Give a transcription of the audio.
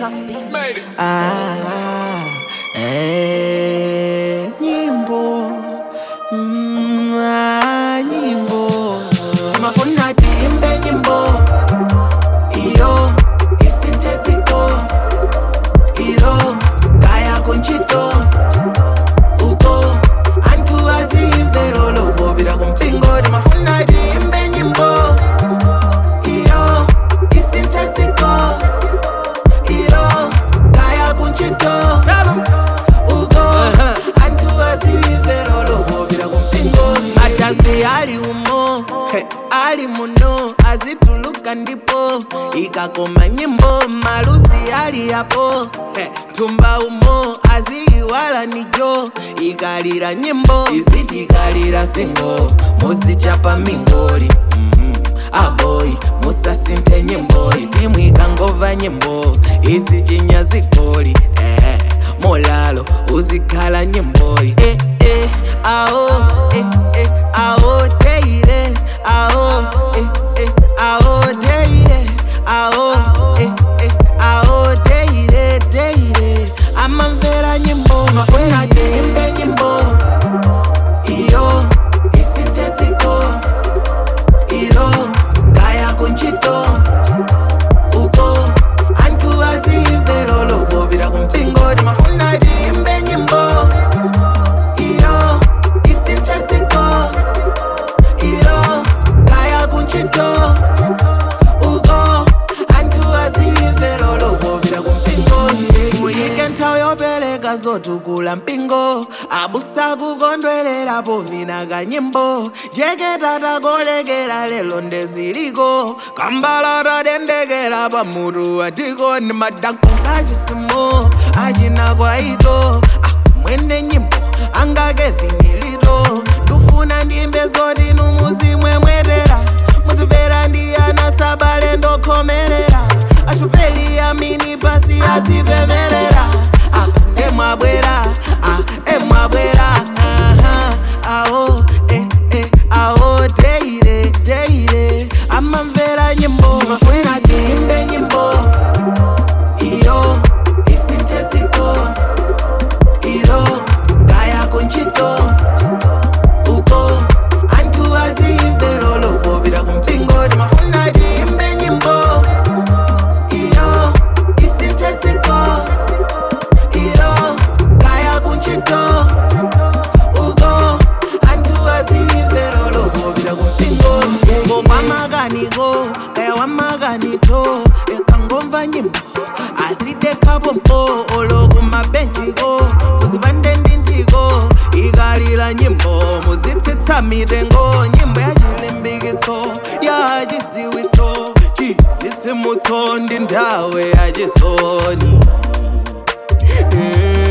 Made it. Ah, eh, nyimbo mm, ah, nyimbo mafuna tiimbe nyimbo iyo isintetiko ilo kaya kunchito uko antu azimvero lobobira kumpingo timafuna tiimbe nyimbo iyo isintetiko ilo kaya kunchito uko antu azimvero lobobira kumpingo matansi ali umo he, ali muno azituluka ndipo ikakoma nyimbo malusi ali yapo he, tumba umo aziiwala nijo ikalira nyimbo izitikalira singo muzichapa mingoli mm aboyi musasinthe nyimboyi timu ikangova nyimbo izijinya zigoli eh, molalo uzikhala nyimboyi eh, eh, awo eh, eh, awo teire awo eh, eh, awo teire awo eh, eh, awo teire teire amamvera nyimbo mafuna tiimbe nyimbo iyo isintetiko ilo kaya kunchito uko antu azimvero lobobira kumpingo timafuna tiimbe nyimbo iyo isintetiko ilo kaya kunchito uko antu azimvero lobobira kumpingo muyike nthawi yopereka zotukula mpingo abusa kukondwerera povina kanyimbo jeketa kolekera lelo ndeziliko kambalala dendekera pamutu atiko ni madanko ngachisimo achina kwaito ah, mwene nyimbo angake vinilito tufuna ndimbe zoti numuzimwemwetera muzimvera ndiyana sabale ndokhomerera achupeli amini pasi azipemerera apa emwabwera ah, emwabwera aha, awo eh, eh, awo teire teire amamvera nyimbo mafuna tiimbe nyimbo iyo isintetiko ilo kaya kunchito uko antu azimvero lobobira kumpingo timafuna tiimbe nyimbo iyo isintetiko ilo kaya kunchito uko antu azimvero lobobira kumpingo ngomwamakaniko kaya wamakanito ekangomva nyimbo azidekhapo mpo olokumabenchiko kuzipande ndintiko ikalira nyimbo muzitsitsa mitengo nyimbo yachilimbikitso yachidziwitso chitsitsimutso ndi nthawe yachisoni mm.